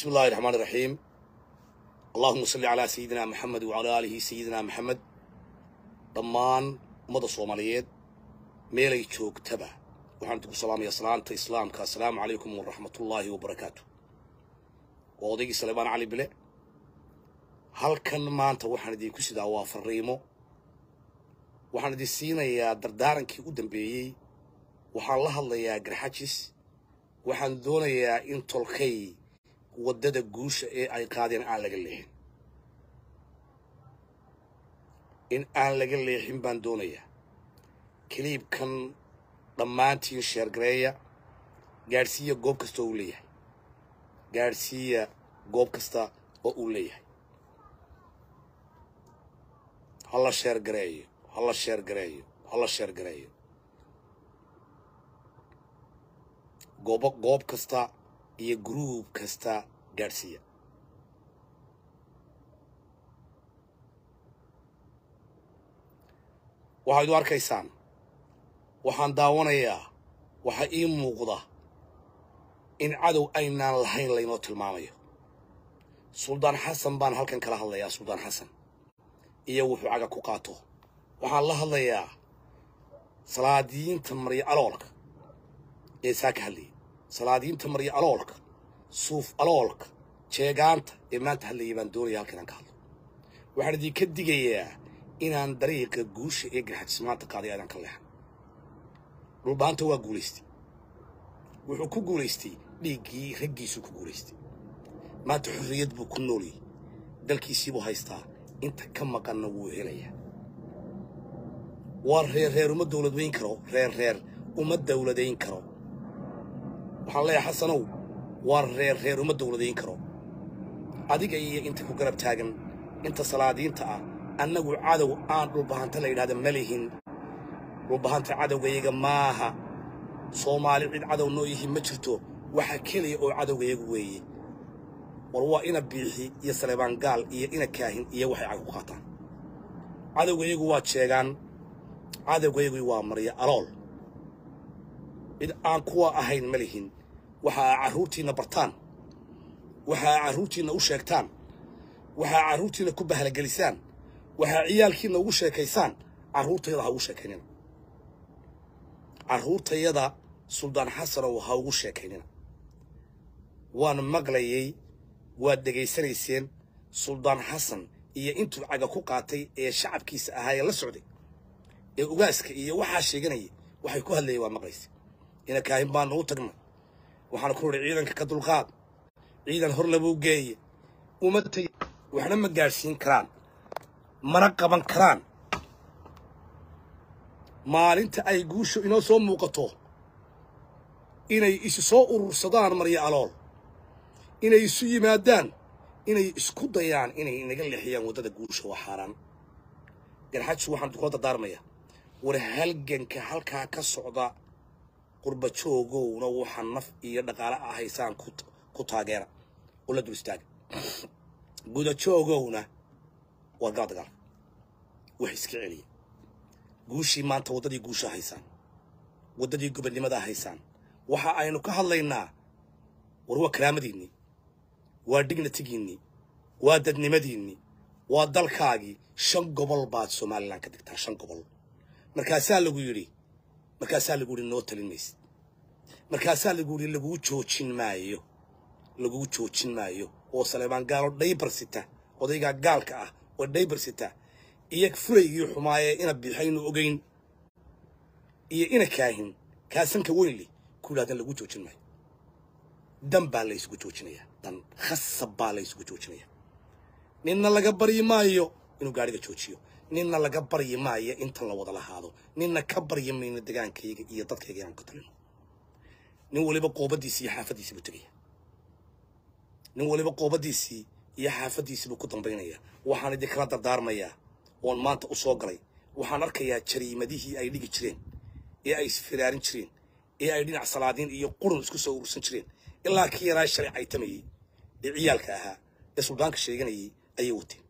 بسم الله الرحمن الرحيم اللهم صل على سيدنا محمد وعلى آله سيدنا محمد dhammaan ummada soomaaliyeed meelay joogtaba waxaan idinku salaamayaa salaanta islaamka assalaamu calaykum waraxmatullaahi wabarakaatu waa odaygii saleebaan cali bile halkan maanta waxaan idinku sidaa waa fariimo waxaan idin siinayaa dardaarankii u dambeeyey waxaan la hadlayaa garxajis waxaan doonayaa in tolkay waddada guusha ee ay qaadeen aan laga leexin in aan laga leexin baan doonayaa kaliibkan dhammaantiin sheergareeya gaadhsiiya goob kasta oo uu leeyahay gaadhsiiya goob kasta oo uu leeyahay hala sheergareeyo hala sheergareeyo hala sheergareeyo goobo goob kasta iyo gruub kasta gaadhsiiya waxaad u arkaysaan waxaan daawanayaa waxaa ii muuqda in cadow aynaan lahayn laynoo tilmaamayo suldaan xasan baan halkan kala hadlayaa suldaan xasan iyo wuxuu caga ku qaato waxaan la hadlayaa salaadiyiinta maryo aloolka ee saa ka hadlayay salaadiyiinta maryo aloolka suuf aloolka jeegaanta ee maanta hadlayay baan doonaya halkan aan ka hadlo waxaan idinka digayaa inaan dariiqa guusha ee garxajis maanta qaaday aadaan ka leexan dhulbaanta waa guulaystay wuxuu ku guulaystay dhiiggii raggiisuu ku guulaystay maanta xorriyad buu ku noolyay dalkiisiibuu haystaa inta ka maqanna wuu helayaa waa reer reer uma dawladweyn karo reer reer uma dawladayn karo waxaan leeyahay xasanow waa reer reer uma dawladayn karo adiga iyo inta ku garab taagan inta salaadiinta ah annagu cadow aan dhulbahanta la yidhahda ma lihin dhulbahanta cadowgayaga maaha soomaali cid cadow noo yihi ma jirto waxa keliya oo cadowgayagu weeye war waa ina biixi iyo saleebaan gaal iyo ina kaahin iyo waxay cag ku qaataan cadowgayagu waa jeegaan cadowgayagu waa maryo alool cid aan kuwa ahayn ma lihin waxa aa carruurtiinna bartaan waxa aa carruurtiinna u sheegtaan waxa aa carruurtiinna ku bahalgelisaan waxaa ciyaalkiina ugu sheekaysaan carruurtayada ha ugu sheekaynina carruurtayada suldaan xasanow ha ugu sheekaynina waan maqlayey waad dhegaysanayseen suldaan xasan iyo intuu caga ku qaatay ee shacabkiisa ahaa ee la socday ee ugaaska iyo waxaa sheeganayay waxay ku hadlayeen waa maqlaysa ina kaahin baanu u tagnay waxaana ku nidhi ciidanka ka dulqaad ciidan hor labuu geeye uma tegi waxna ma gaadhsiin karaan mana qaban karaan maalinta ay guushu inoo soo muuqato inay isu soo urursadaan maryo alool inay isu yimaadaan inay isku dayaan inay inaga leexiyaan waddada guusha waa xaaraan garxajsu waxaan kula dardaarmayaa war halganka halkaa ka socda qurbajoogowna waxaa naf iyo dhaqaale ah haysaan ku taageera oo la dul istaaga gudajoogowna waa gala dagaal wax iska celiya guushii maanta waddadii guusha haysaan waddadii gobonnimada haysaan waxa aynu ka hadlaynaa war waa karaamadiinnii waa dignatigiinnii waa dadnimadiinnii waa dalkaagii shan gobol baad somalilan ka digtaa shan gobol markaasaa lagu yidhi markaasaa lagu yidhi noo talin maysid markaasaa lagu yidhi laguu joojin maayo laguu joojin maayo oo saleebaan gaalo dhaybar sita odaygaa gaalka ah oo dhaybar sita iyo furaygii xumaayee ina biixaynu ogayn iyo ina kaahin kaasanka weynli ku yidhahdan lagu joojin maayo dan baa la isugu joojinayaa dan khasab baa la isugu joojinayaa ninna laga baryi maayo inuu gaadhiga joojiyo ninna laga baryi maayo intan la wada lahaado ninna ka baryi mayno degaankayga iyo dadkayga inaan ka talino nin waliba qoobadiisii iyo xaafaddiisii buu tegaya nin waliba qoobadiisii iyo xaafaddiisii buu ku dambaynayaa waxaan idinkala dardaarmayaa oon maanta u soo galay waxaan arkayaa jariimadihii ay dhigi jireen ee ay isfiraarin jireen ee ay dhinac salaadiin iyo qurun isku soo urursan jireen ilaa kii yaraa shalay caytamayey ee ciyaalka ahaa ee suldaanka sheeganayay ayay wateen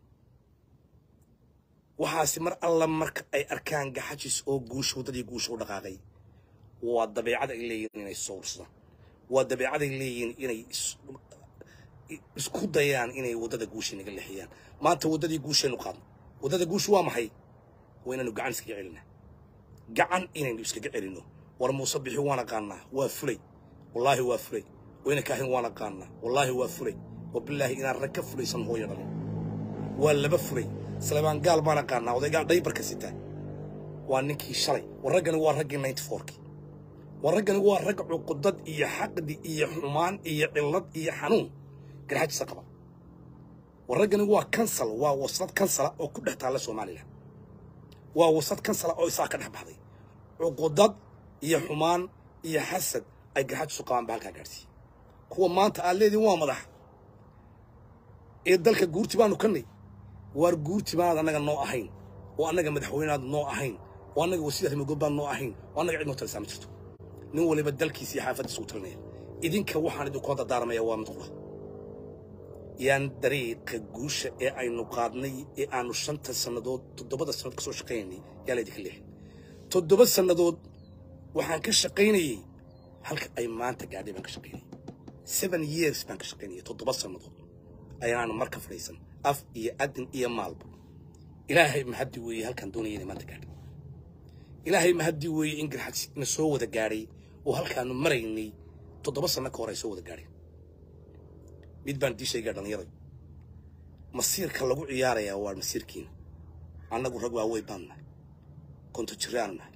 waxaase mar alla marka ay arkaan gaxajis oo guusha waddadii guusha u dhaqaaqay waa dabeecad ay leeyihiin inay soo ursadaan waa dabeecad ay leeyihiin inay is- isku dayaan inay waddada guusha naga leexiyaan maanta waddadii guushaynu qaadno waddada guushu waa maxay waa inaynu gacan iskaga celinaa gacan inaynu iskaga celinno war muuse bixi waan aqaanaa waa fulay wallaahi waa fulay wayna kaahin waan aqaanaa wallaahi waa fulay wabilaahi inaan rag ka fulaysan hooyo dhalin waa laba fulay salebaan gaal baan aqaanaa odaygaa dhaybarka sitaa waa ninkii shalay war raggani waa raggii ninety fourkii war raggani waa rag cuqudad iyo xaqdi iyo xumaan iyo cillad iyo xanuun garxajisa qaba war raggani waa kansal waa waslad kansala oo ku dhex taalla somalilan waa waslad kansala oo isaa ka dhex baxday cuqudad iyo xumaan iyo xasad ay garxajisu qabaan ba halkaa gaadhsiiye kuwa maanta aad leediin waa madax ee dalka guurti baanu kannay waar guurti baanaad annaga noo ahayn oo annaga madaxweyneaad noo ahayn oo annaga wasiirada magood baan noo ahayn oo annaga cid noo talisaa ma jirto nin waliba dalkiisa iyo xaafaddiisa u talinaya idinka waxaan idinkula dardaaramaya waa mid qura yaan dariiqa guusha ee aynu qaadnay ee aanu shanta sannadood toddobada sannadood ka soo shaqaynaynay yaa laydinka leexin toddoba sannadood waxaan ka shaqaynayey halka ay maanta gaadhay baan ka shaqaynayay seven years baan ka shaqaynayay toddoba sannadood ayaanu marka fadhiisan af iyo adin iyo maalba ilaahay mahaddi weeye halkaan doonaya inay maanta gaadhay ilaahay mahaddi weeye in garxad na soo wada gaadhay oo halkaanu maraynay toddoba sanno ka hor ay soo wada gaadheen mid baan dii sheegaa dhallinyaday masiirka lagu ciyaarayaa waa masiirkiina annagu rag waaweyn baan nahay konto jiraanu nahay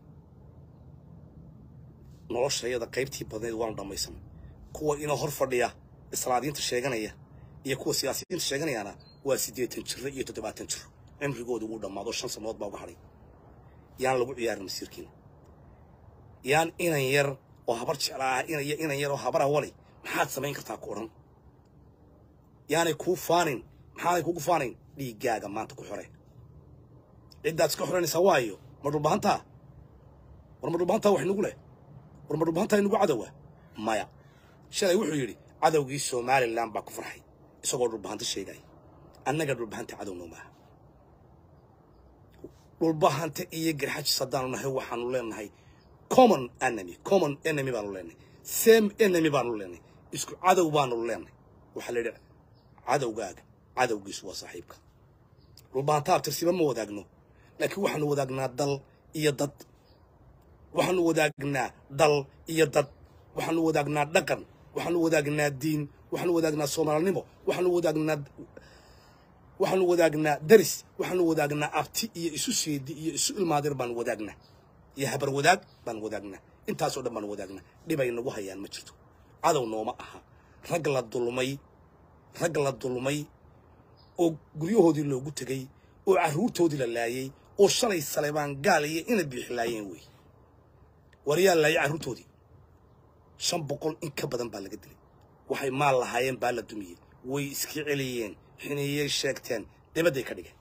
noloshayada qaybtii badnayd waanu dhammaysanay kuwa inoo hor fadhiya islaadiinta sheeganaya iyo kuwa siyaasiyiinta sheeganayaana waa siddeetan jiro iyo toddobaatan jiro cimrigooda wuu dhammaado shan sannadood baa uga hadhay yaan lagu ciyaarin masiirkiina yaan inan yar oo habar jeclaa inaya inan yar oo habara wali maxaad samayn kartaa ku odhan yaanay kuu faanin maxaanay kugu faanayn dhiiggaaga maanta ku xore ciddaad iska xoranaysaa waayo ma dhulbahantaa war ma dhulbahantaa wax nagu leh war ma dhulbahantaa inagu cadowa maya shalay wuxuu yidhi cadowgii somalilan baa ku farxay isagoo dhulbahanta sheegaya annaga dhulbahanta cadowno maaha dhulbahanta iyo garxajis haddaanu nahay waxaanu leenahay common enemy common enemy baanu leenahay same enemy baanu leenahay isku cadow baanu leenahay waxaa la yidhi cadowgaaga cadowgiisu waa saaxiibka dhulbahanta abtirsiba ma wadaagno laakiin waxaanu wadaagnaa dal iyo dad waxaanu wadaagnaa dal iyo dad waxaanu wadaagnaa dhaqan waxaanu wadaagnaa diin waxaanu wadaagnaa soomaalinimo waxaanu wadaagnaa waxaanu wadaagnaa daris waxaanu wadaagnaa abti iyo isu seedi iyo isu ilmaadir baanu wadaagnaa iyo habar wadaag baanu wadaagnaa intaasoo dhan baanu wadaagnaa dhibay nagu hayaan ma jirto cadow nooma aha rag la dulmay rag la dulmay oo guryahoodii loogu tegey oo carruurtoodii la laayey oo shalay saleebaan gaal iyo ina biixi laayeen wey war yaa laayay carruurtoodii shan boqol in ka badan baa laga dilay waxay maal lahaayeen baa la dumiyey way iska celiyeen xiniyey sheegteen dibadday ka dhigeen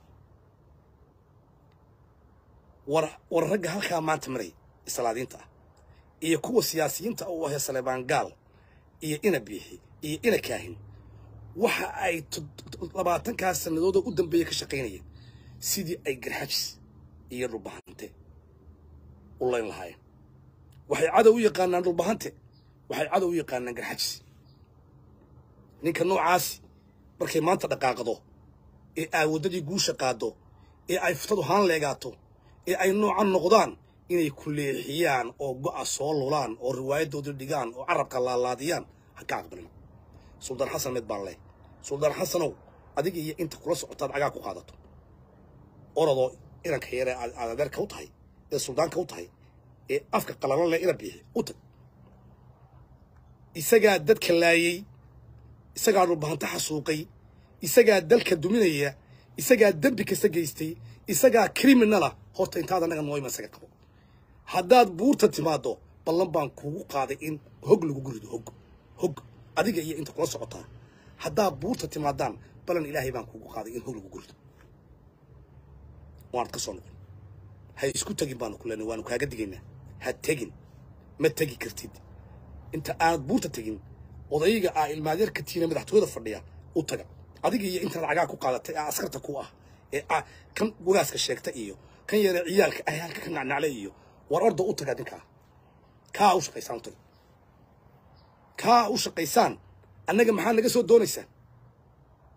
war war ragga halkaa maanta maray islaadiinta ah iyo kuwa siyaasiyiinta u ahee saleebaan gaal iyo ina biixi iyo ina kaahin waxa ay labaatankaas sannadood oo u dambeeya ka shaqaynayeen sidii ay garxajis iyo dhulbahante u layn lahaayeen waxay cadow u yaqaanaan dhulbahante waxay cadow u yaqaanaan garxajis ninka noocaasi markay maanta dhaqaaqdo ee ay waddadii guusha qaaddo ee ay futadu haan leegaato ee ay noocan noqdaan inay ku leexiyaan oo go'a soo lulaan oo riwaayaddooda dhigaan oo carabka laalaadiyaan ha ka aqbalin suldaan xasan mid baan leh suldaan xasanow adiga iyo inta kula socotaad cagaa ku qaadato orodoo inanka yare aad adeerka u tahay ee suldaanka u tahay ee afka qalalo leh ina biixi u tag isagaa dadka laayey isagaa dhulbahanta xasuuqay isagaa dalka duminaya isagaa dembi kasta geystay isagaa criminala horta intaad annaga nooyma isaga qabo haddaad buurta timaaddo ballan baan kugu qaaday in hog lagu gurido hog hog adiga iyo inta kula socotaa haddaad buurta timaadaan ballan ilaahay baan kugu qaaday in hog lagu gurido waanad ka soo noqon ha isku tegin baanu ku leenay waanu kaaga digaynaa ha tegin ma tegi kartid inta aanad buurta tegin odayga aa ilmaadeerka tiina madaxtooyada fadhiya u taga adiga iyo intaad cagaa ku qaadatay ee askarta ku ah ee kan wagaaska sheegta iyo kan yare ciyaalka ah halka ka nacnacle iyo war orda u taga ninkaa kaa u shaqaysaan u taga kaa u shaqaysaan annaga maxaa naga soo doonaysaan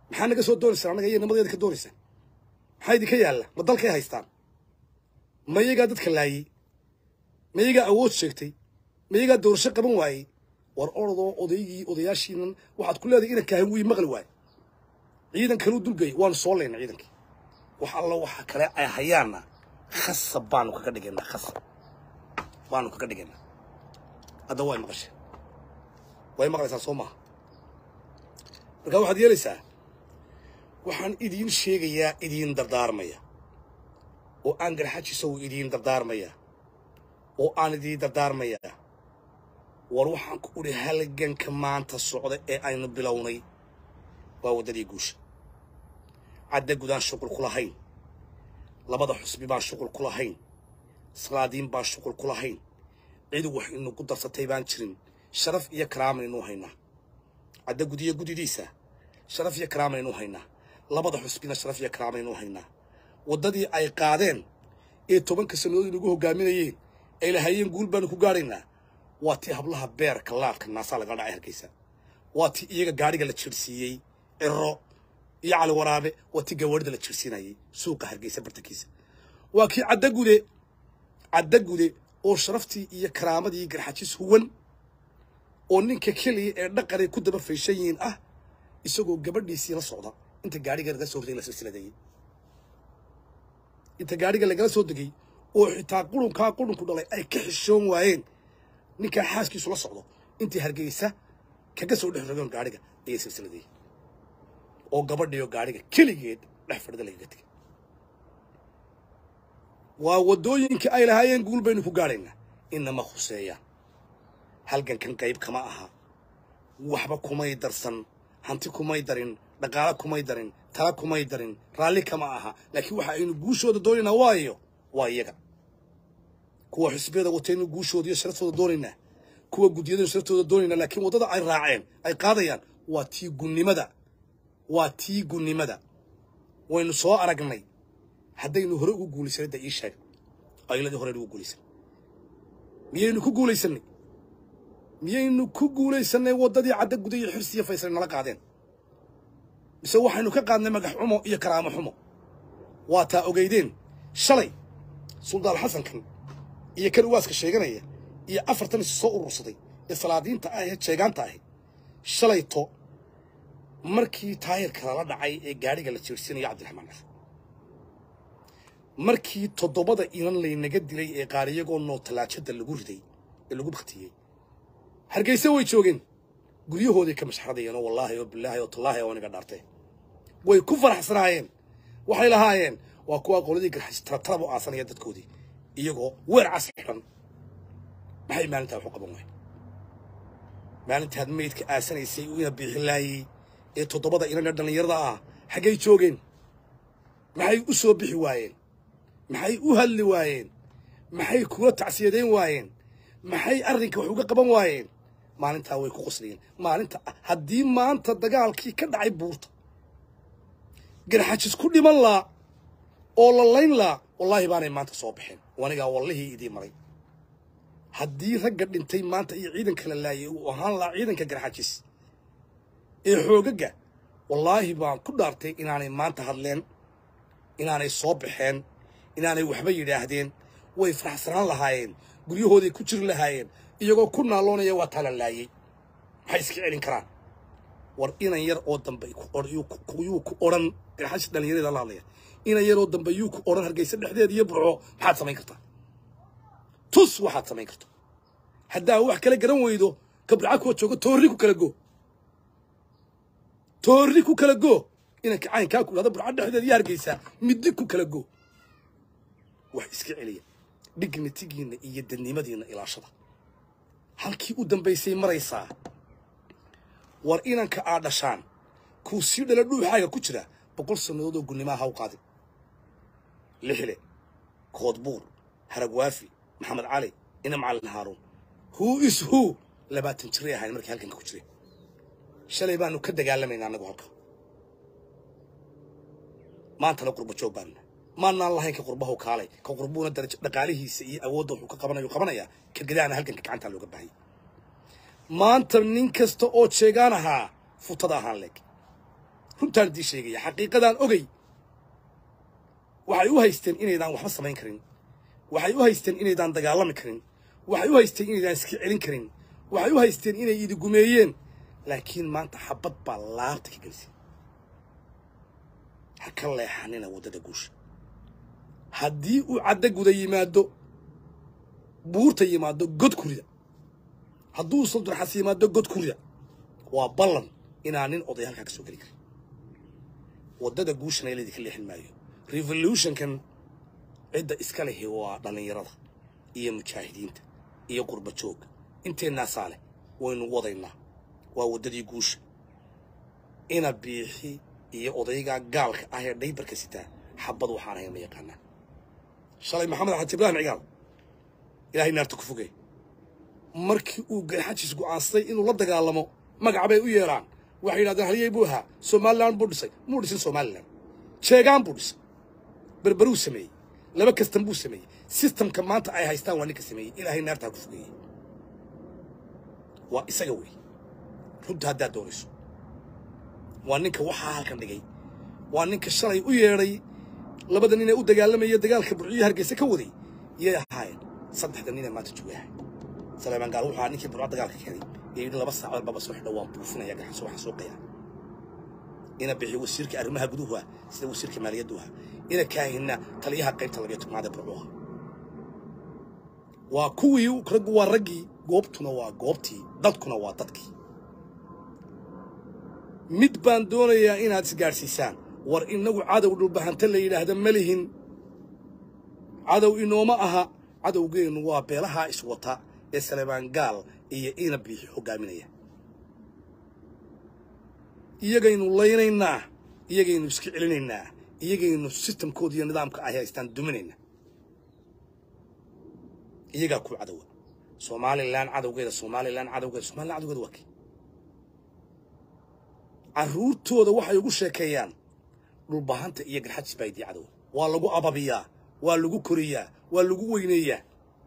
maxaa naga soo doonaysaan annaga iyo nimadeeda ka doonaysaan maxaa idinka yaalla ma dalkay haystaan ma iyagaa dadka laayey ma iyagaa awood sheegtay ma iyagaa doorasho qaban waayey war orodoo odaygii odayaashiinan waxaad ku leedahay inanka hawii maqli waaye ciidan kaluu dulgay waanu soo layna ciidankii wax allo waxa kale ay hayaanna khasab baanu kaga dhigaynaa khasab baanu kaga dhigaynaa hadda way maqasheen way maqlaysaa soo maaha markaa waxaad yeelaysaa waxaan idiin sheegayaa idiin dardaarmaya oo aan garxajisow idiin dardaarmaya oo aan idiin dardaarmaya war waxaan ku udhi halganka maanta socda ee aynu bilownay waa waddadii guusha cadda gudaan shuqul ku lahayn labada xusbi baan shuqul ku lahayn salaadiin baan shuqul ku lahayn cid wax inugu darsatay baan jirin sharaf iyo karaamanaynu haynaa cadda gudiyo gudidiisa sharaf iyo karaamanaynu haynaa labada xusbina sharaf iyo karaamanaynu haynaa waddadii ay qaadeen ee tobanka sannadood inagu hoggaaminayeen ay lahayeen guul baanu ku gaadhaynaa waa tii hablaha beerka laadka naasaa laga dhacay hargeysa waa tii iyaga gaadhiga la jirsiiyey ciro iyo cali waraabe waa tii gawaarida la jirsiinayay suuqa hargeysa bartankiisa waa kii caddagude caddagude oo sharaftii iyo karaamadii garxajis huwan oo ninka keliya ee dhaqanay ku daba fayshan yihiin ah isagoo gabadhiisii la socda inta gaadhiga laga soo hortay la silsiladeeyey inta gaadhiga lagala soo degay oo xitaa qurunkaa qurunku dhalay ay ka xishoon waayeen ninkaa xaaskiisu la socdo intii hargeysa kaga soo dhex rogoon gaadhiga ayay silsiladeeyey oo gabadhiyo gaadhiga keligeed dhex fadhida lagaga tegay waa waddooyinkii ay lahaayeen guul baynu ku gaadhaynaa inama khuseeyaan halgankan qayb kama aha waxba kumay darsan hanti kumay darin dhaqaale kumay darin tala kumay darin raalli kama aha laakiin waxa aynu guushooda doonaynaa waayo waa iyaga kuwa xisbiyada wataynu guushooda iyo sharaftooda doonaynaa kuwa guddiyadaynu sharaftooda doonaynaa laakiin waddada ay raaceen ay qaadayaan waa tii gunnimada waa tii gunnimada waynu soo aragnay haddaynu hore ugu guulaysanay da ii sheeg ayladii hore ugu guulaysan miyaynu ku guulaysanay miyaynu ku guulaysanay waddadii cadda guda iyo xirsi iyo faysal nala qaadeen mise waxaynu ka qaadnay magax xumo iyo karaamo xumo waa taa ogeydeen shalay suldaan xasankan iyo kan uwaaska sheeganaya iyo afartan is soo urursaday ee salaadiinta ah ee jeegaanta ahi shalayto markii taayirka lala dhacay ee gaadhiga la jeersiinayo cabdiraxmaan cafur markii toddobada inan laynaga dilay ee qaar iyagoo noo tallaajada lagu riday ee lagu baktiyey hargeysa way joogeen guryahooday ka mashxradayeenoo wallaahi oo bilaahi oo tallaahi oo niga dhaartee way ku faraxsanaayeen waxay lahaayeen waa kuwa qoladii garxis taratarab u aasanaya dadkoodii iyagoo weer cas xidhan maxay maalintaa waxu qaban waay maalintaad meydka aasanaysay ina biixin laayey ee toddobada inan ee dhallinyarada ah xaggay joogeen maxay u soo bixi waayeen maxay u hadli waayeen maxay kula tacsiyadayn waayeen maxay arrinka wax uga qaban waayeen maalintaa way ku qoslayeen maalinta haddii maanta dagaalkii ka dhacay buurta garxajis ku dhiman laa oo la layn laa wallaahi baanay maanta soo baxeen anigaa wallihii idii maray haddii ragga dhintay maanta iyo ciidanka la laayay uu ahaan lahaa ciidanka garxajis ee xoogaga wallaahi baan ku dhaartay inaanay maanta hadleen inaanay soo baxeen inaanay waxba yidhaahdeen way faraxsanaan lahaayeen guryahooday ku jiri lahaayeen iyagoo ku naaloonaya waa taa la laayey maxay iska celin karaan war inan yar oo dambe yuu ku odhan garxajis dhallinyarada la hadlaya inan yar oo dambe yuu ku odhan hargeysa dhexdeeda iyo burco maxaad samayn kartaa tus waxaad samayn karto haddaa wax kala garan weydo kabraca kuwa joogo toorri ku kala go toorri ku kala go inanka caynkaa ku dhahdo burca dhexdeeda iyo hargeysa middi ku kala go wax iska celiya dignitigiinna iyo dadnimadiinna ilaashada halkii u dambaysay maraysaa war inanka aad dhashaan kuu sii dhala dhuuxaaga ku jira boqol sannadood oo gunimaa haw qaadin lixle koodbuur haragwaafi maxamed cali ina macalin haaruun who is who labaatan jiray ahayn markii halkanka ku jireen shalay baanu ka dagaalamaynaa annagu halka maantana qurba joog baanu maannaan lahayn ka qurbahu kaalay ka qurbuuna darajo dhaqaalihiisa iyo awoodda wuxuu ka qabanayo qabanayaa ka gadaana halkanka gacantaa looga baahayay maanta nin kasta oo jeegaan ahaa futada ahaan leeg runtaan idiin sheegaya xaqiiqadaan ogey waxay u haysteen inaydaan waxba samayn karin waxay u haysteen inaydaan dagaalami karin waxay u haysteen inaydaan iska celin karin waxay u haysteen inay idi gumeeyeen laakiin maanta xabad baa laabta ka gelisay ha ka leexanina waddada guusha haddii uu caddo guda yimaado buurta yimaado god kurida hadduu saldurxas yimaado god kurida waa ballan inaan nin oday halkaa ka soo geli karin waddada guushana laydinka leexin maayo revolutionkan cidda iska lehi waa dhallinyarada iyo mujaahidiinta iyo qurba joogga inteennaasaa leh waynu wadaynaa waa waddadii guusha ina biixi iyo odaygaa gaalka ah ee dhaybarka sitaa xabad waxaan ahayn ma yaqaanaa shalay maxamed xaji ibraahim cigaal ilaahay naarta ku fogey markii uu garxajis go'aansaday inuu la dagaalamo magac bay u yeedhaan waxay yidhahdeen halyey buu ahaa somalilan buu dhisay muu dhisin somalilan jeegaan buu dhisay berberuu sameeyey laba kastan buu sameeyey sistamka maanta ay haystaan waa ninka sameeyey ilaahay naartaa ku fogeeyey waa isaga wey runta haddaad doonayso waa ninka waxaa halkan dhigay waa ninka shalay u yeedhay labada nin ee u dagaalamaya dagaalka burciyo hargeysa ka waday yay ahaayeen saddexda nin ee maanta joogaha saleymaan gaal wuxuu ahaa ninkii burco dagaalka keenay ee yidhi laba saacood baba soo xidho waan buufinaya garxaso waxaan soo qayaa ina bixiyo wasiirka arrimaha guduhu ah sida wasiirka maaliyaddu ah ina kaahina taliyaha qaybta labiyo tobnaad ee burcuha waa kuwii raggu waa raggii goobtuna waa goobtii dadkuna waa dadkii mid baan doonayaa inaad isgaadhsiisaan war innagu cadow dhulbahanta la yidhaahda ma lihin cadow inooma aha cadowgeennu waa beelahaa iswata ee salebaan gaal iyo ina biixi hoggaaminaya iyagaynu laynaynaa iyagaynu iska celinaynaa iyagaynu sistamkooda iyo nidaamka ay haystaan duminaynaa iyagaa ku cadowa somalilan cadowgeeda somalilan cadowgeeda somalilan cadowgeeda waa kii carruurtooda waxay ugu sheekeeyaan dhulbahanta iyo garxajis baa idii cadowa waa lagu ababiyaa waa lagu koriyaa waa lagu weyneeyaa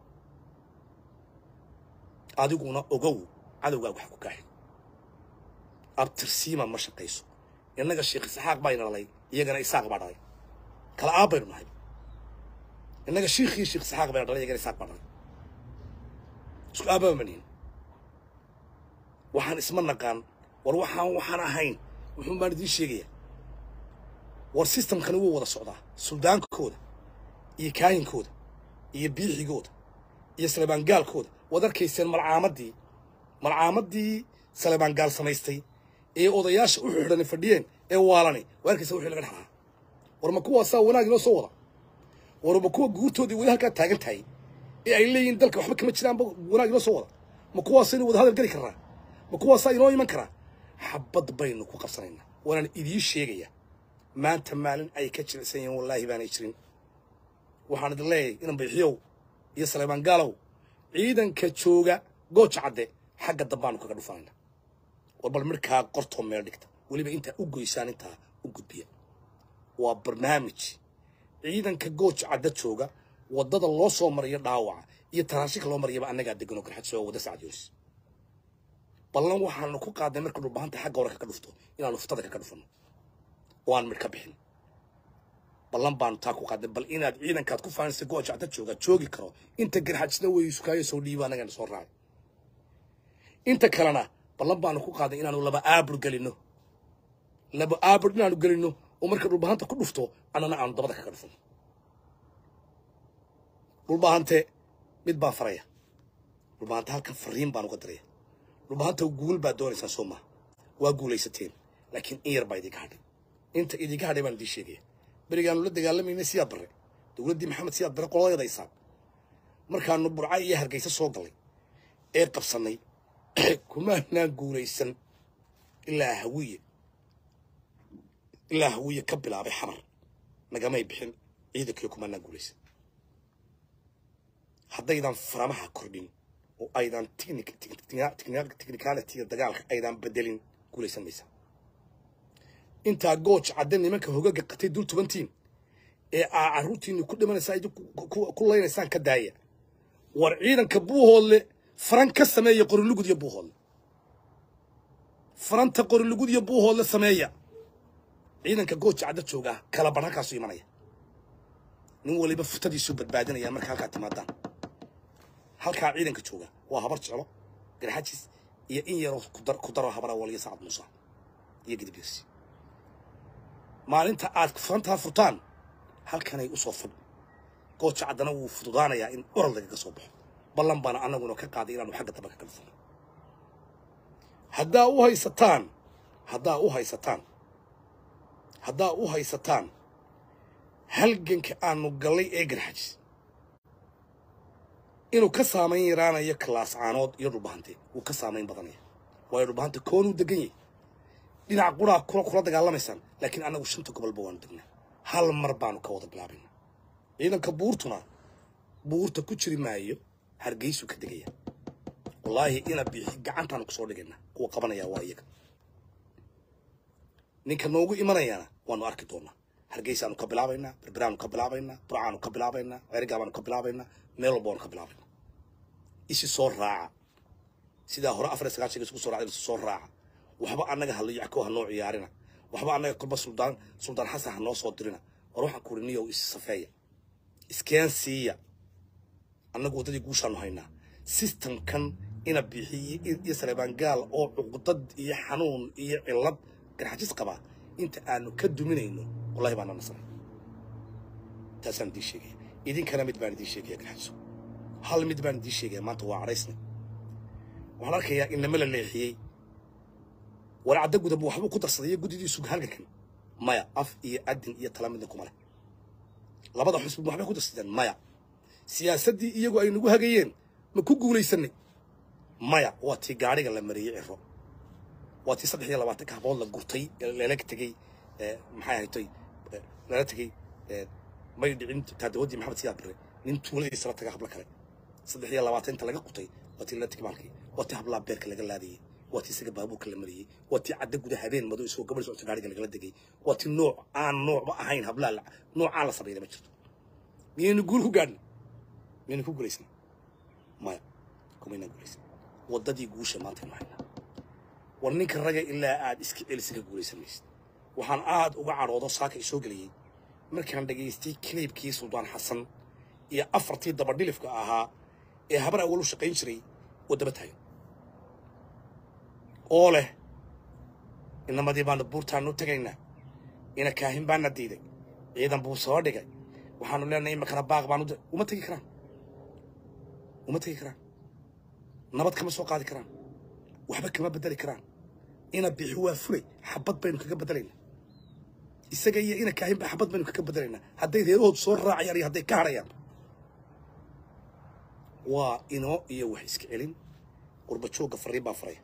adiguna ogow cadowgaa wax ku kaaxi abtirsiima ma shaqayso innaga sheekh isxaaq baa ina dhalay iyagana isaaq baa dhalay kala aab baynu nahay innaga shiikhii sheekh isxaaq bayna dhalay iyagana isaaq baa dhalay isku aababa manihin waxaan isma naqaan war waxaan waxaan ahayn wuxuun baan idiin sheegayaa war sistamkani wuu wada socdaa suldaankooda iyo kaahinkooda iyo biixigooda iyo salebaangaalkooda waad arkayseen malcaamadii malcaamadii salebaangaal samaystay ee odayaasha u xidhani fadhiyeen ee waalani waa arkaysa wixii laga dhaxlaa war ma kuwaasaa wanaag inoo soo wada war ma kuwa guurtoodii weli halkaa taagan tahay ee ay leeyihiin dalka waxba kama jiraanba wanaag inoo soo wada ma kuwaasaynu wada hadal geli karnaa ma kuwaasaa inoo iman karaa xabad baynu ku qabsanaynaa waanaan idiin sheegayaa maanta maalin ay ka jilicsan yihiin wallaahi baanay jirin waxaan idin leeyahay inan bayxiyow iyo saleebaan gaalow ciidanka jooga gooja cadde xagga dambaanu kaga dhufanayna war bal midhkaa qortoo meel dhigta weliba intaa u goysaan intaa u gudbiya waa barnaamij ciidanka gooja cadde jooga waddada loo soo mariyo dhaawaca iyo taraashika loo mariyaba annagaa deganoo garxad soo wadda sacad yoonis ballan waxaanu ku qaadnay marka dhulbahanta xagga hore kaga dhufto inaanu furtada kaga dhufanno oo aan midh ka bixin ballan baanu taa ku qaadnay bal inaad ciidankaad ku faanisa gooja cadde jooga joogi karo inta garxajisna way sukaayo soo dhiiba annagana soo raacay inta kalena ballan baanu ku qaaday inaanu laba aabur gelinno laba aabur inaanu gelinno oo marka dhulbahanta ku dhufto annana aanu dabada kaga dhufno dhulbahante mid baan faraya dhulbahante halkan fariin baan uga diraya dhulbahanta guul baad doonaysaan soo maha waa guulaysateen laakiin in yar baa idinka hadhay inta idinka hadhay baan idiin sheegaya berigaanu la dagaalamaynay siyaad barre dowladdii maxamed siyaad barre qoladeedaysaan markaanu burca iyo hargeysa soo gallay ee qabsannay kumaanaan guulaysan ilaa hawiye ilaa hawiye ka bilaabay xamar nagamay bixin ciidankiyo kumaanaan guulaysan haddaydan faramaha kordhin oo aydan technicalitiga dagaalka aydan bedelin guulaysan maysa intaa gooj cadde nimanka hogaga qatay dul tubantiin ee aa carruurtiinni ku dhimanaysaa ku laynaysaan ka daaya war ciidanka buuhoodle faran ka sameeya qorilugud iyo buuhoodle faranta qorilugud iyo buuhoodle sameeya ciidanka gooja cadda joogaa kala bar halkaasu imanaya nin waliba futadiisuu badbaadinaya marka halkaa timaadaan halkaa ciidanka jooga waa habar jeclo garxajis iyo in yaroo kudar ku daro habara waliya sacad muuse iyo gidibirsi maalinta aad furantaa furtaan halkanay u soo fadh gooja caddana wuu fududaanayaa in oral lagaga soo baxo ballan baana annaguna ka qaaday inaanu xagga dambe ka kalfano haddaa u haysataan haddaa u haysataan haddaa u haysataan halganka aanu gallay ee garxajis inuu ka saamayn yaraanayo kalaas caanood iyo dhulbahante wuu ka saamayn badanaya waayo dhulbahante koonuu degan yahay dhinac quraa kula kula dagaalamaysaan laakiin annagu shanta gobolba waanu degnaa hal mar baanu ka wada bilaabayna ciidanka buurtuna buurta ku jiri maayo hargeysuu ka degaya wallaahi ina biixi gacantaanu kusoo dhigayna kuwa qabanaya waa iyaga ninka noogu imanayaana waanu arki doonaa hargeysaanu ka bilaabaynaa berberaanu ka bilaabaynaa burcaanu ka bilaabaynaa ceerigaabaanu ka bilaabaynaa meel walba waanu ka bilaabaynaa isi soo raaca sidaa hore afar iyo sagaashanka isku soo raacda isi soo raaca waxba annaga haliyacko ha noo ciyaarina waxba annaga kolba suldaan suldaan xasan ha noo soo dirina war waxaan ku niyow is safeeya iskeen siiya annagu waddadii guushaanu haynaa systemkan ina bixiye iyo saleebaan gaal oo cuqdad iyo xanuun iyo cillad garxajis qabaa inta aanu ka duminayno wallahi baana nasray taasaan idiin sheegaya idinkana mid baan idiin sheegaya garxajiso hal mid baan idiin sheegaya maanta waa cadhaysna waxaan arkayaa inama la leexiyey warcadda gudab waxbuu ku darsaday iyo guddidiisu halgankan maya af iyo adin iyo tala midna kuma leh labada xusbi waxbay ku darsadeen maya siyaasaddii iyagu ay nagu hagayeen ma ku guulaysanay maya waa tii gaadhiga la mariyey ciro waa tii saddex iyo labaatanka habood la gurtay lala tegey maxay ahatay lala tegey may dhicin taadawadii maxamed siyaad bare nin tuuladiisa la taga hablo kale saddex iyo labaatan inta laga qutay waa tii lala tegey maalkii waa tii hablaa beerka laga laadayey waa tii isaga baabuurka la mariyey waa tii cadda guda habeen madow isagoo gabadh socota gaadhiga lagala degay waa tii nooc aan noocba ahayn hablaa noocaan la sameeyay ma jirto miyaynu guul ku gaadhnay miyaynu ku guulaysan maya kumayna guulaysan waddadii guusha maanta inu haynaa war ninka raga ilaa aad iska celisa ka guulaysan maysid waxaan aad uga cadhoodo saaka isoo geliyey markaan dhagaystay kiliibkii suldaan xasan iyo afartii dabadhilifka ahaa ee habar awal u shaqayn jiray oo daba taagan oo leh inamadii baanu buurtaanu tegaynaa ina kaahin baana diiday ciidan buu soo dhigay waxaanu leenahay imakana baaq baanu uma tegi karaan uma tegi karaan nabad kama soo qaadi karaan waxba kama bedeli karaan ina bixi waa fulay xabad baynu kaga bedelaynaa isaga iyo ina kaahinba xabad baynu kaga bedelaynaa hadday reerahoodu soo raacayaan iyo hadday ka hadhayaan waa inoo iyo wax iska celin qurba joogga fariin baa faraya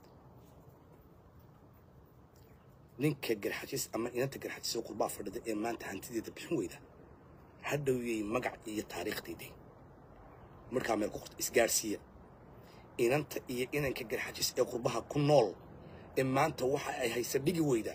ninka garxajis ama inanta garxajis oo qurbaa fadhida ee maanta hantideeda bixin weyda ha dhowyey magac iyo taariikhdayday markaa meel ku qorta isgaadhsiiya inanta iyo inanka garxajis ee qurbaha ku nool ee maanta waxa ay haysa dhigi weydaa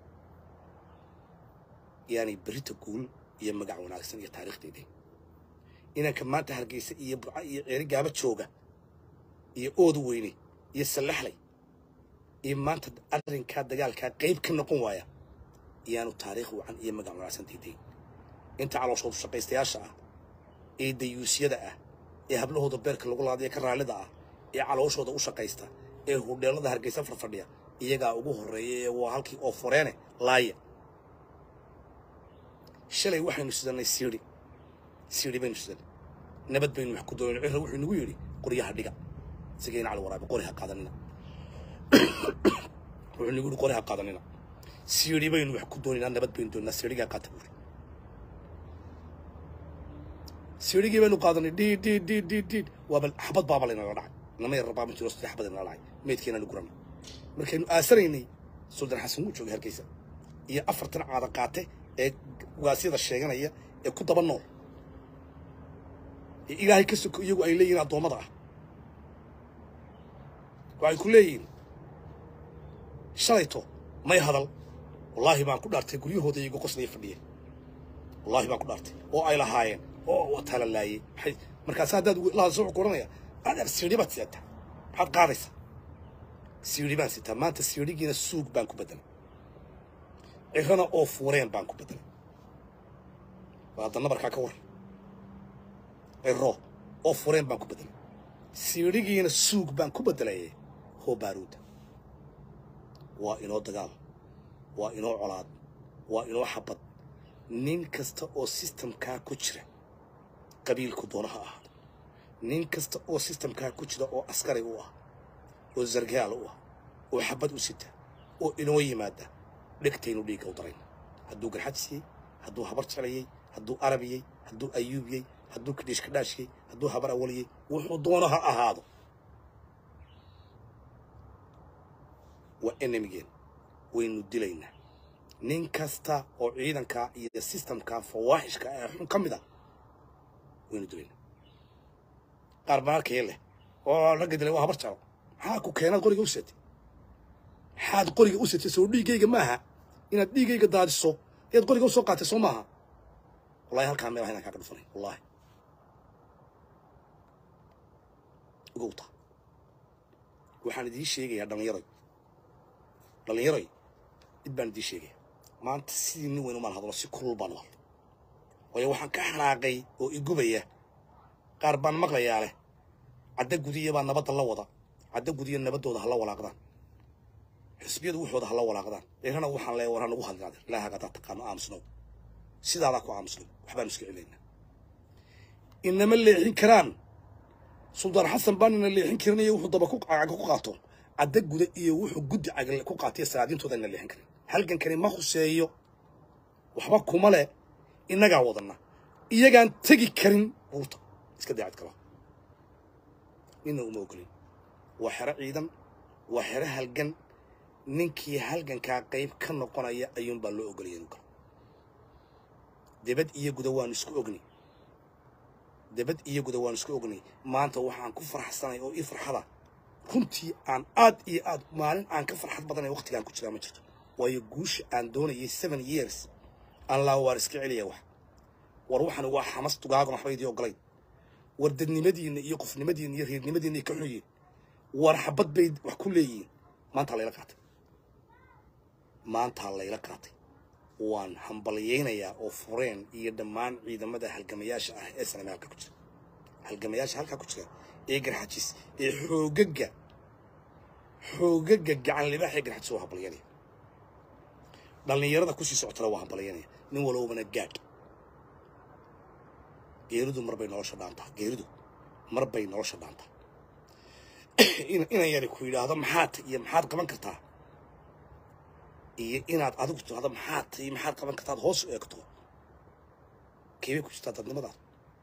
yaani berita guul iyo magac wanaagsan iyo taariikhdayday inanka maanta hargeysa iyo burca iyo ceeri gaaba jooga iyo oodu weyne iyo sallaxlay iyo maanta arrinkaa dagaalkaa qayb ka noqon waaya iyaanu taariikh wacan iyo magac wanaagsan dayday inta calooshoodu shaqaystayaasha ah ee dayuusyada ah ee hablahooda beerka lagu laadaya ka raallida ah ee calooshooda u shaqaysta ee hudheelada hargeysa farfadhiya iyagaa ugu horreeya ee waa halkii oo foreene laaya shalay waxaynu sidannay siidhi siidhi baynu sidannay nabad baynu wax ku doonayno cirra wuxuu nagu yidhi qoryaha dhiga sigayna cali waraabe qori ha qaadanina wuxuu nagu yidhi qori ha qaadanina siidhi baynu wax ku doonaynaa nabad baynu doonaynaa siidhigaa qaata buuri siidhigii baynu qaadanay dhiid dhiid dhiid dhiid dhiid waaba xabad baaba laynala dhacay nama yar rabaa ma jiro saddex xabad inala dhacay meydkeenaanu guranay markaynu aasanaynay suldaan xasan wuu joogay hargeysa iyo afartan caada qaate ee ugaasyada sheeganaya ee ku daba nool ee ilaahay ka soko iyagu ay leeyihiin addoommada ah waxay ku leeyihiin shalayto may hadal wallaahi baan ku dhaartay guryahooda iyagu qoslaya fadhiyeen wallaahi baan ku dhaartay oo ay lahaayeen oo wataa la laayey maxay markaas haddaad lahadso wuxuu ku odhanaya adeer siidhi baad sidataa maxaad qaadaysaa siidhi baan sitaa maanta siidhigiina suug baan ku bedelay cirana oo fuureen baan ku bedelay waa hadda nabarkaa ka waran ciro oo fureen baan ku bedelay siidhigiina suug baan ku bedelayay hoo baaruuda waa inoo dagaal waa inoo colaad waa inoo xabad nin kasta oo sistamkaa ku jira qabiilku doonaha ahaado nin kasta oo sistamkaa ku jira oo askari u ah oo sargaal u ah oo xabad u sita oo inoo yimaada dhegtaynu dhiigga u darayn hadduu garxadsiiyey hadduu habar jeclayey hadduu arabiyey hadduu ayuubiyey hadduu kadhiish kadhaashiyey hadduu habar awaliyey wuxuu doono ha ahaado waa enemigeen waynu dilaynaa nin kasta oo ciidankaa iyo sistamkaa fawaaxishka ee xun ka mid a waynu dilaynaa qaar baan arkaya leh oo ragga dilay waa habar jeclo maxaa ku keenaad qoriga u setay maxaad qoriga u setay soo dhiiggayga maaha inaad dhiiggayga daadiso ayaad qoriga u soo qaatay soo maaha wallahi halkaa meel inaan kaaga dhufanay wallahi ogowta waxaan idiin sheegayaa dhallinyaroy dhallinyaroy dib baan idiin sheegaya maanta sidii nin weyn umaan hadlo si kulul baan u hadlo waayo waxaan ka xanaaqay oo igubaya qaar baan maqlayaa leh cadda gudiya baa nabadda la wada cadda gudiya nabaddooda hala walaaqdaan xisbiyadu waxooda hala walaaqdaan eerana waxaan leeya war hanagu hadlinaade ilaahaga haddaad taqaano aamusnow sidaadaa ku aamusnow waxbaan iska celaynaa inama leexin karaan suldaan xasan baan ina leexin karinayo wuxuu daba ku caga ku qaato cadda guda iyo wuxuu guddi caga ku qaatay salaadiintooda ina leexin karin halgankani ma khuseeyo waxba kuma le innagaa wadanna iyagaan tegi karin buurta iska daacad kala nina uma ogolin waa xero ciidan waa xero halgan ninkii halgankaa qayb ka noqonaya ayuunbaa loo ogolaya inuu galo debad iyo guda waanu isku ognay debad iyo guda waanu isku ognay maanta waxaan ku farxsanay oo ii farxada runtii aan aad iyo aad maalin aan ka farxad badanay waqtigaan ku jiraa ma jirto waayo guusha aan doonayay seven years aan laa waar iska celiya wax war waxani waa xamas tugaagon waxba idii ogolayn war dadnimadiinna iyo qofnimadiinna iyo reernimadiinna ay ka xun yihiin war xabad bay wax ku leeyihiin maantaa layla qaatay maantaa layla qaatay waan hambalyaynayaa oo fureen iyo dhammaan ciidamada halgamayaasha ah ee saname halkaa ku jira halgamayaasha halkaa ku jira ee garxajis ee xoogaga xoogaga gacan libaaxee garxajis waa hambalyaynaya dhallinyarada kusii socotana waa hambalyaynaya nin walowbana gaadh geeridu marbay nolosha dhaantaa geeridu marbay nolosha dhaantaa inan yari ku yidhaahdo maxaad iyo maxaad qaban kartaa iyo inaad adigu tidhahdo maxaad iyo maxaad qaban kartaa ad hoos u eegto keebay ku jirtaa dadnimadaas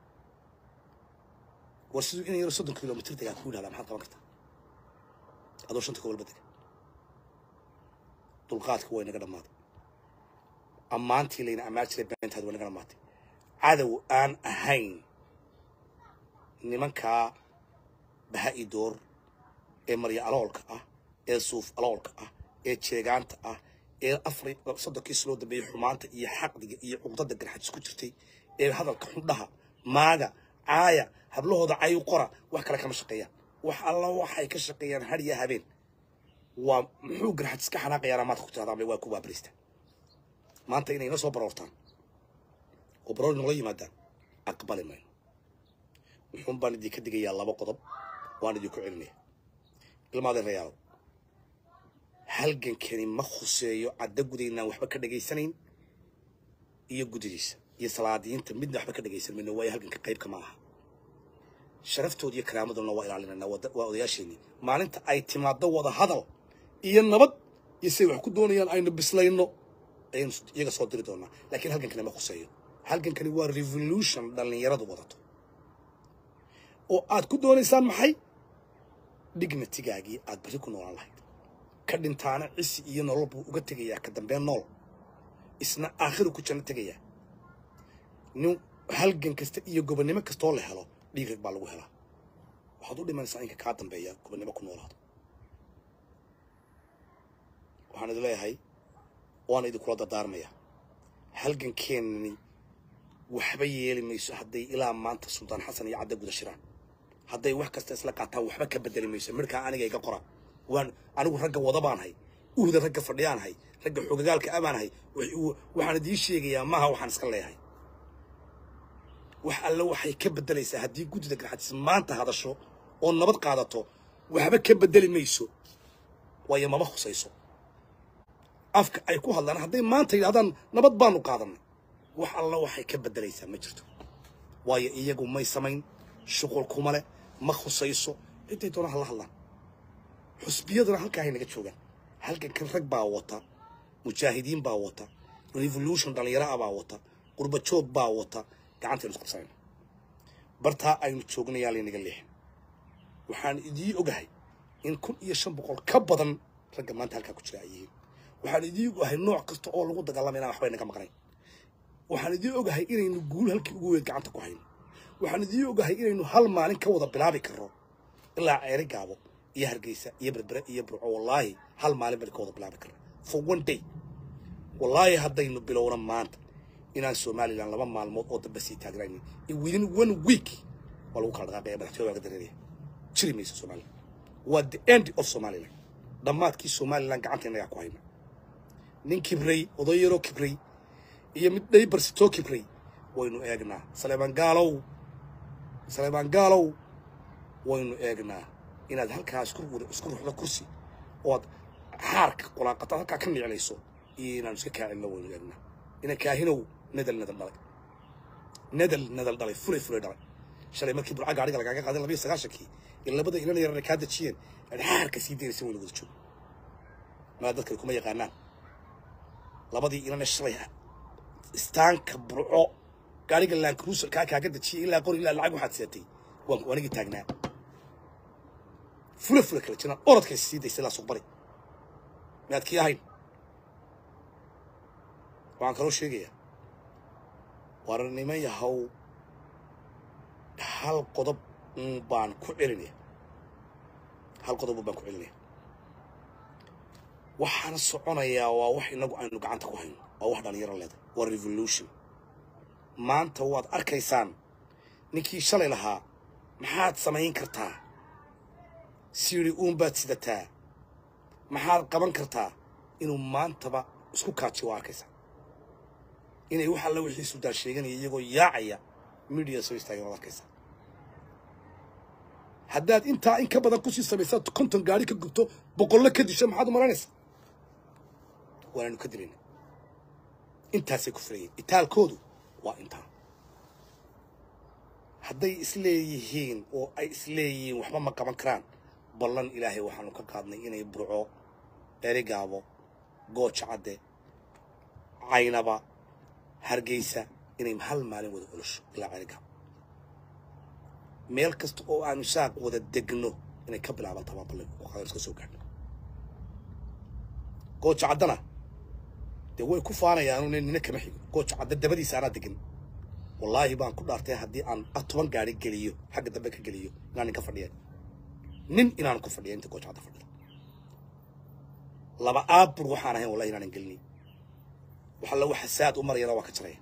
war siduu inan yaro soddon kilomitr degaa ku yidhahdaa maxaad qaban kartaa adoo shanta gobolba dega dulqaadka waa inaga dhammaaday ammaantii layna ammaan jiray beentaad waa inaga dhammaatay cadow aan ahayn nimankaa baha-i door ee marya aloolka ah ee suuf aloolka ah ee jeegaanta ah ee afar soddonkii siloo dambeeyey xumaanta iyo xaqdiga iyo cuqdada garxajis ku jirtay ee hadalka xundhaha maaga caaya hablahooda cayu qora wax kale kama shaqeeyaan wax alla waxay ka shaqeeyaan hadhiya habeen waa muxuu garxajis ka xanaaqayaana maanta ku tirahdaan waa ku baabarista maanta inay ina soo baroortaan oo baroor nala yimaadaan aqbali mayno wuxuun baan idinka digayaa laba qodob waan idinku celinaya ilmaadeen rayaalo halgankani ma khuseeyo cadda gudaynaan waxba ka dhegaysanayn iyo gudidiisa iyo salaadiyiinta midna waxba ka dhegaysan mayno waayo halganka qaybka ma aha sharaftooda iyo karaamaduna waa ilaalinaynaa waa odayaasheenii maalinta ay timaaddo wada hadal iyo nabad iyo siday wax ku doonayaan aynu bislayno ayaynu iyaga soo diri doonaa laakiin halgankani ma khuseeyo halgankani waa revolution dhallinyaradu wadato oo aad ku doonaysaan maxay dignatigaagii aad berri ku noolaan lahayd ka dhintaana cisi iyo nolol buu uga tegayaa ka dambeen nool isna aakhiru ku janno tegayaa nin halgan kasta iyo gobonnimo kastoo la helo dhiig rag baa lagu helaa waxaad u dhimanaysaa inka kaa dambeeya gobonnimo ku noolaado waxaan idin leeyahay waana idinkula dardaarmayaa halgankeenani waxba yeeli mayso hadday ilaa maanta suldaan xasan iyo cadda guda shiraan hadday wax kasta isla qaataan waxba ka bedeli mayso midhkaa aniga iga qora waan anigu ragga wada baan hay uhda ragga fadhiyaanahay ragga xogagaalka amaanahay waxaan idiin sheegayaa maaha waxaan iska leeyahay wax alle waxay ka beddelaysaa haddii guddida garxajis maanta hadasho oo nabad qaadato waxba ka beddeli mayso waayo mama khusayso afka ay ku hadlaan hadday maanta yidhahdaan nabad baanu qaadanay wax alla waxay ka beddelaysaa ma jirto waayo iyagu may samayn shuqul kuma leh ma khusayso ciday doona hala hadlaan xusbiyaduna halkaa hay naga joogaan halkan kan rag baa wata mujaahidiin baa wata revolution dhallinyaro ah baa wata qurba joog baa wata gacantaynu isqabsanayna bartaa aynu joognayaa laynaga leexin waxaan idii ogahay in kun iyo shan boqol ka badan ragga maanta halkaa ku jira ay yihiin waxaan idii ogahay nooc kasta oo lagu dagaalamay inaan waxba inaga maqnayn waxaan idii ogahay inaynu guul halkii ugu weyn gacanta ku hayno waxaan idii ogahay inaynu hal maalin ka wada bilaabi karno ilaa ceeri gaabo iyo hargeysa iyo berbere iyo burco wallaahi hal maalin baynu ka wada bilaabi karna for one day wallaahi haddaynu bilowna maanta inaan somalilan laba maalmood oo dambe sii taagnaynin within one week waa lagu kala dhaqaaqaya madaxtooyada waa ka dareeraya jiri mayso somalilan waa the end of somalilan dhammaadkii somalilan gacanta innagaa ku hayna nin kibray oday yaroo kibray iyo mid dhaybarsitoo kibray waynu eegnaa saleebaan gaalow saleebaan gaalow waynu eegnaa inaad halkaa isku isku ruxdo kursi ood xaarka qulaaqata halkaa ka niclayso iyo inaanu iska kaacinno waynu eegnaa ina kaahinow nadal nadal dhalay nadal nadal dhalay fulay fulay dhalay shalay markii burca gaadhiga lagaaga qaaday labiyo sagaashankii in labada inan yarana kaa dejiyeen aad xaarka sii daynaysa waynu wada joogo maa dadkani kuma yaqaanaan labadii inana shalay istaanka burco gaadhiga laankaruusal kaa kaaga dejiyay ilaa qori ilaa lacag waxaad seetay waan anigii taagnaa fula fula kala jiraan orodkay sii daysay ilaa suuq bari miyaad kii ahayn waxaan kaloo sheegayaa war niman yahow hal qodob un baan ku celinaya hal qodob un baan ku celinaya waxaana soconayaa waa wax inagu aynu gacanta ku hayno waa wax dhalinyaro leedahay waa revolution maanta waad arkaysaan ninkii shalay lahaa maxaad samayn kartaa siiri uunbaad sidataa maxaad qaban kartaa inuu maantaba isku kaajiyo waa arkaysaa inay wax alla wixii suldaan sheeganaya iyagoo yaacaya midiya soo istaageen waad arkaysaa haddaad intaa in ka badan kusii samaysaad konton gaari ka gubto boqollo ka disho maxaad u malaynaysaa waanaynu ka dilayna intaasay ku filayeen itaalkoodu waa intaa hadday isleeyihiin oo ay isleeyihiin waxba ma qaban karaan ballan ilaahay waxaanu ka qaadnay inay burco erigaabo gooja cadde caynaba hargeysa inay hal maalin wada olosho ilaa erigaabo meel kasta oo aanu saaq wada degno inay ka bilaabantaa baa ballan oo qadar iska soo gaadhno gooja caddana dee way ku faanayaanu nina kama xigo gooja cadde dabadiisa anaa degan wallaahi baan ku dhaartay haddii aan toban gaari geliyo xagga dambe ka geliyo inaan nin ka fadhiya nin inaan ku fadhiya inta gooja cadda fadhida laba aabur waxaan ahayn wallahi inaanan gelinin wax alla waxa saad u marayana waa ka jaraya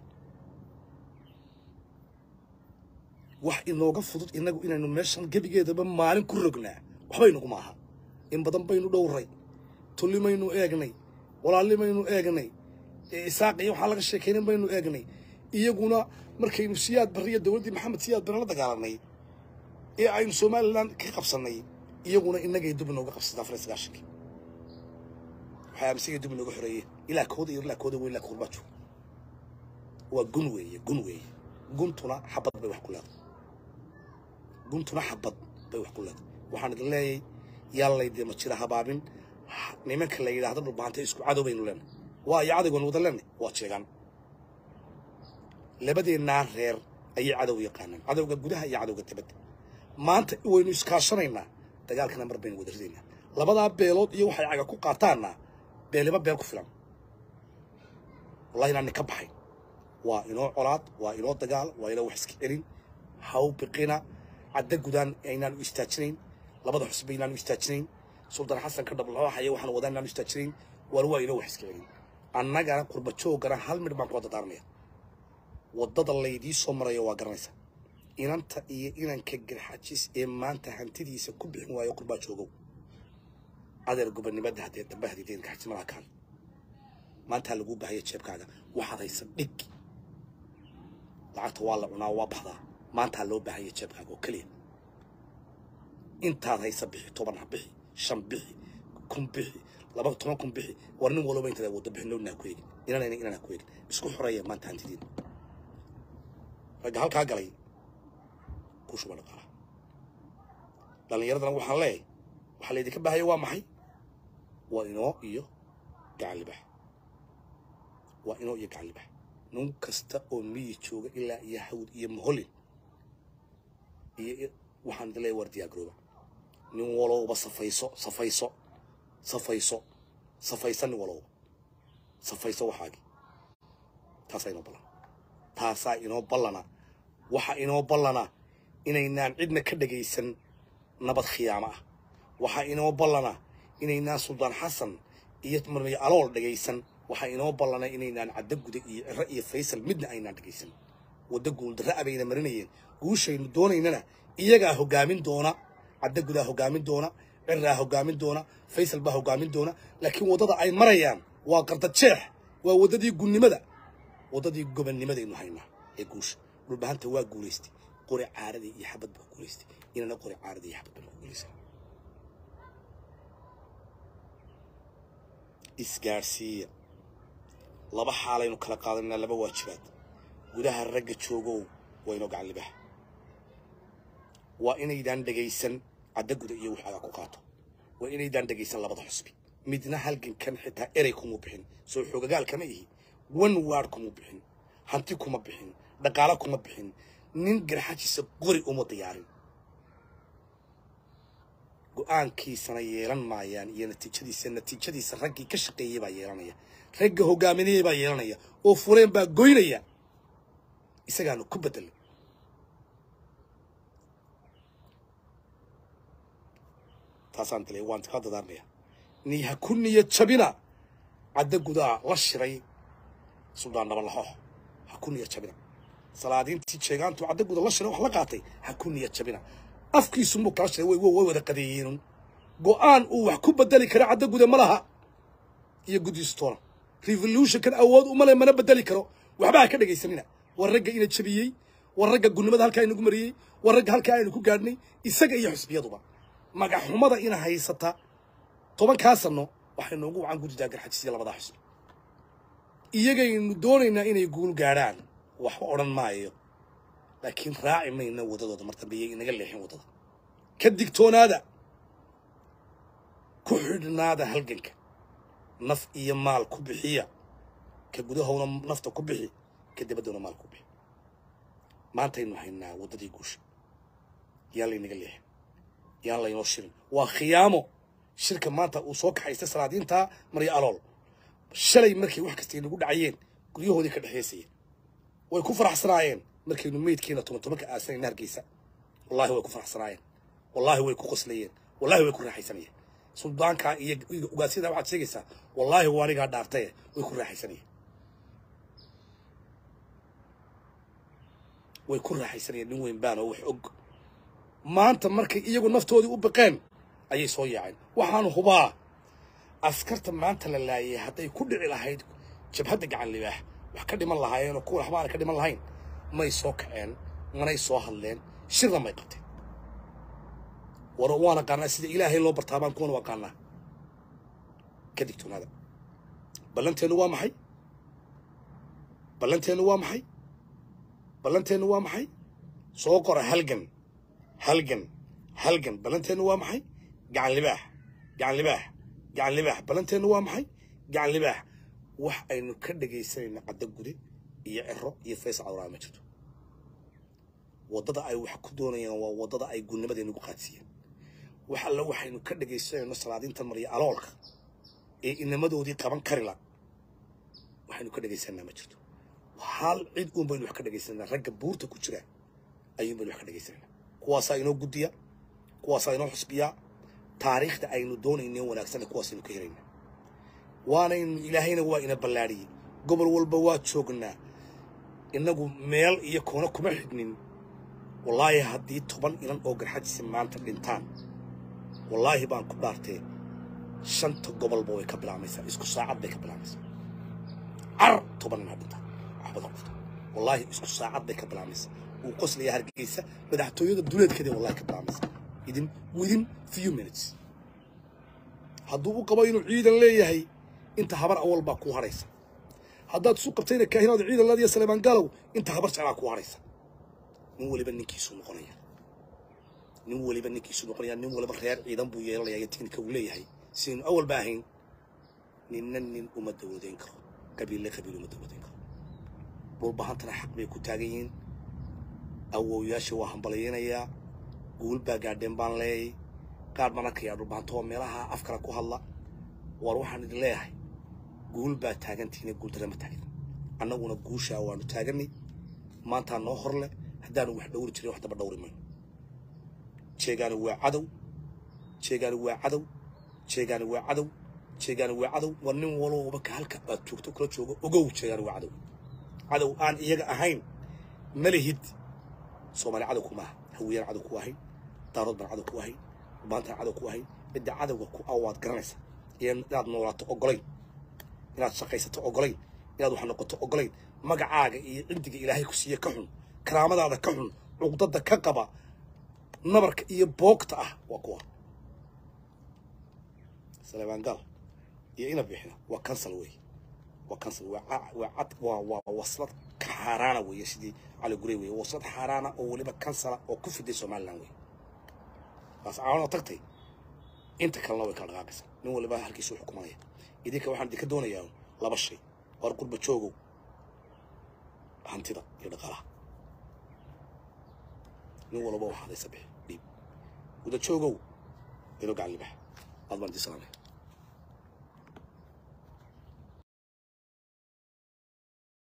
wax inooga fudud inagu inaynu meeshan gebigeedaba maalin ku rognaa waxba inagu maaha in badan baynu dhowray tullimaynu eegnay walaalnimaynu eegnay isaaq iyo waxaan laga sheekaynin baynu eegnay iyaguna markaynu siyaad barriya dowladdii maxamed siyaad barre la dagaalanay ee aynu somalilan ka qabsannay iyaguna innagay dub inooga qabsataa afar iyo sagaashankii waxay aaminsigay dub inooga xoreeyeen ilaa kooda iyo ilaa kooda weyn ilaa koor baa jooga waa gun weeye gun weeye guntuna xabad bay wax ku leedahay guntuna xabad bay wax ku leedahay waxaan idin leeyahay yaallaydee ma jira habaabin nimanka la yidhaahdo dhulbaanta isku cadow baynu leenahay waa iyo cadowgan wada leenahay waa jeegaan labadeennaa reer ayay cadow yaqaanaan cadowga gudaha iyo cadowga dibadda maanta waynu iskaashanaynaa dagaalkana mar baynu wada ridaynaa labadaa beelood iyo waxay caga ku qaataanna beeliba beel ku filan wallahi inaan nin ka baxay waa inoo colaad waa inoo dagaal waa inoo wax iska celin haw biqina cadda gudaan aynaan u istaajinayn labada xusba inaan u istaajinayn suldan xasan ka dhablooxaya waxaan wadaa inaan u istaajinayn waar waa inoo wax iska celin annagana qurba joogana hal midh baan ku wada daarmaya waddada laydii soo marayo waa garanaysa inanta iyo inanka garxajis ee maanta hantidiisa ku bixin waayo qurbaa joogow adeer gobonnimada haddee dambe hadideen gaxjimalaha kaan maantaa lagu bahaya jeebkaaga waxaad haysa dhig lacagta waa la cunaa waa baxdaa maantaa loo baahaya jeebkaaga oo keliya intaad haysa bixi toban ha bixi shan bixi kun bixi laba toban kun bixi war nin walba intaad waddo bixinowna ha ku eegin inanayna inaan ha ku eegin isku xoreeya maanta hantidiin ragga halkaa galay ku shuba dhaqaalaha dhallinyaradana waxaan leeyahay waxaa laydinka baahaya waa maxay waa inoo iyo gacan libax waa inoo iyo gacan libax nin kasta oo miyi jooga ilaa iyo hawd iyo moholin iyo waxaan idin leeyahay war diyaargarooba nin walowba safayso safayso safayso safaysa nin walowba safayso waxaagii taasaa inoo ballan taasaa inoo ballana waxa inoo ballana inaynaan cidna ka dhegaysan nabad khiyaamo ah waxaa inoo ballana inaynaan suldaan xasan iyo marmiyo alool dhegaysan waxaa inoo ballana inaynaan caddo guda iyo ciro iyo faysal midna aynaan dhegaysan waddo guuldarra abayna marinayeen guushaynu doonaynana iyagaa hoggaamin doona caddo gudaa hoggaamin doona ciraa hoggaamin doona faysal baa hoggaamin doona laakiin waddada ay marayaan waa qardajeex waa waddadii gunnimada waddadii gobonnimadaynu haynaa ee guusha dhulbahanta waa guulaystay qori caaradii iyo xabad baa guulaystay inana qori caaradii iyo xabad baan ku guulaysan isgaadhsiiya laba xaalaynu kala qaadanaa laba waajibaad gudaha ragga joogow waa inoo gacan libaha waa inaydaan dhegaysan cadda guda iyo waxaaga ku qaato waa inaydaan dhegaysan labada xusbi midna halgankan xitaa erey kuma bixin soo xoogagaal kama ihi one ward kuma bixin hanti kuma bixin dhaqaalo kuma bixin nin garxajiisa qori uma diyaarin go-aankiisana yeelan maayaan iyo natiijadiisa natiijadiisa raggii ka shaqeeyey baa yeelanaya ragga hogaaminayey baa yeelanaya oo fureen baa goynaya isagaanu ku bedelay taasaan dilay waan kaa dadaarmaya ni ha ku niya jabina cadda gudaa la shiray suldaan nabalaxoox ha ku niya jabina salaadiintii jeegaantu cadda guda la shiray wax la qaatay ha ku niya jabina afkiisu muu kala shiray way way wada qadeeyeen go-aan uu wax ku bedeli kara cadda guda ma laha iyo guddiistoona revolutionkan awood uma le mana bedeli karo waxba ha ka dhegaysanina war ragga ina jabiyey war ragga gunnimada halkaa inagu mariyey war ragga halkaa aynu ku gaadhnay isaga iyo xusbiyaduba magaxxumada ina haysata tobankaa sanno waxay noogu wacan guddidaa garxajisiya labadaa xusbi iyagaynu doonaynaa inay guul gaadhaan waxba odhan maayo laakiin raaci mayna waddadooda mar dambe iyay inaga leexin waddada ka digtoonaada ku xidhnaada halganka naf iyo maal ku bixiya ka gudahowna nafta ku bixi ka dibaddowna maal ku bixi maantaynu haynaa waddadii guusha yaan laynaga leexin yaan laynoo shirin waa khiyaamo shirka maanta uu soo kaxaystay salaadiintaa maryo alool shalay markay wax kasta inagu dhacayeen guryahoodii ka dhexaysayeen way ku faraxsanaayeen markaynu meydkeena toban tobanka aasanayna hargeysa wallahi way ku faraxsanaayeen wallahi way ku qoslayeen wallahi way ku raaxaysanayeen suldaankaa iyo ugaasyadaa waxaad sheegaysaa wallaahi waa anigaa dhaartaye way ku raaxaysanayeen way ku raaxaysanayeen nin weyn baan oo wax og maanta markay iyagu naftoodii u baqeen ayay soo yaaceen waxaan hubaa askarta maanta la laayay hadday ku dhici lahayd jabhadda gacan libaax wax ka dhiman lahaayeen oo kuwa waxba aanay ka dhiman lahayn may soo kaceen manay soo hadleen shirna may qabteen war waan aqaanaa sida ilaahay loo bartaabaan kuwana u aqaanaa ka digtoonaada ballanteennu waa maxay ballanteennu waa maxay ballanteennu waa maxay soo qora halgan halgan halgan ballanteennu waa maxay gacan libaax gacan libaax gacan libaax ballanteennu waa maxay gacan libaax wax aynu ka dhegaysanayna caddo gude iyo cero iyo fays cawraa ma jirto waddada ay wax ku doonayaan waa waddada ay gudnimadeenugu qaadsiiyeen wax alle waxaynu ka dhegaysanayno salaadiinta marya aloolka ee inamadoodii qaban karila waxaynu ka dhegaysanaa ma jirto hal cid uun baynu wax ka dhegaysananaa ragga buurta ku jira ayuun baynu wax ka dhegaysananaa kuwaasaa inoo guddiya kuwaasaa inoo xusbiyaa taariikhda aynu doonayne wanaagsanna kuwaasaynu ka helaynaa waanaynu ilaahayna waa ina ballaadhiyey gobol walba waa joognaa innagu meel iyo koona kuma xidhnin wallaahi haddii toban inan oo garxajisi maanta dhintaan wallaahi baan ku dhaartee shanta gobolba way ka bilaabmaysaa isku saacad bay ka bilaabmaysaa car toban nin ha dhinta waxbada qofta wallaahi isku saacad bay ka bilaabmaysaa uu qoslaya hargeysa madaxtooyada duleedkeeda wallahi ka bilaabmaysaa idin within few minutes hadduu u qabo inuu ciidan leeyahay inta habar awal baa kuu hadhaysa haddaad isu qabtayna kaahinaada ciidan laadiya saleemaan gaalow inta habar jeclaa kuu hadhaysa nin weliba ninkiisuu noqonaya nin weliba ninkiisuu noqonaya nin weliba reer ciidan buu yeelanaya iyo tiknika uu leeyahay sidaynu awal ba ahayn ninna nin uma dawladeyn karo qabiille qabiil uma dawladeyn karo dhulbahantana xaq bay ku taagan yihiin awowyaasha waa hambalyaynayaa guul baa gaadheen baan leeyay qaar baan arkayaa dhulbahanto oo meelaha afkala ku hadla war waxaan idin leeyahay guul baa taagantihiina guul dare ma taagin annaguna guushaa waanu taaganay maantaa noo hor leh haddaanu wax dhowri jirin wax daba dhowri mayno jeegaani waa cadow jeegaani waa cadow jeegaani waa cadow jeegaani waa cadow war nin walowba ka halka aad joogto kula joogo ogow jeegaani waa cadow cadow aan iyaga ahayn malihid soomaali cadow kumaaha hawiyaan cadow ku ahayn daarood baan cadow ku ahayn dhulbaantaan cadow ku ahayn cidda cadowga ku ah waad garanaysa inaad noolaato ogolayn inaad shaqaysato ogolayn inaad wax noqoto ogolayn magacaaga iyo cindiga ilaahay ku siiye ka xun karaamadaada ka xun cuqdada ka qaba nabarka iyo boogta ah waa kuwa saleebaan gaal iyo ina bixina waa kansal wey waa kansal waa ca- waa cad waa waa waslad ka xaaraana weeye sidii cali gurey weye waslad xaaraana oo weliba kansala oo ku fiday somaliland wey taas caawano tagtay inta kalena way kala dhaqaaqaysaa nin waliba halkiisu u xukumanaya idinka waxaan idinka doonayaa laba shay war qurba joogow hantida iyo dhaqaalaha nin walba waxaad haysa bixi dhiib guda joogow ilo gacan libax aad baan idin salaamay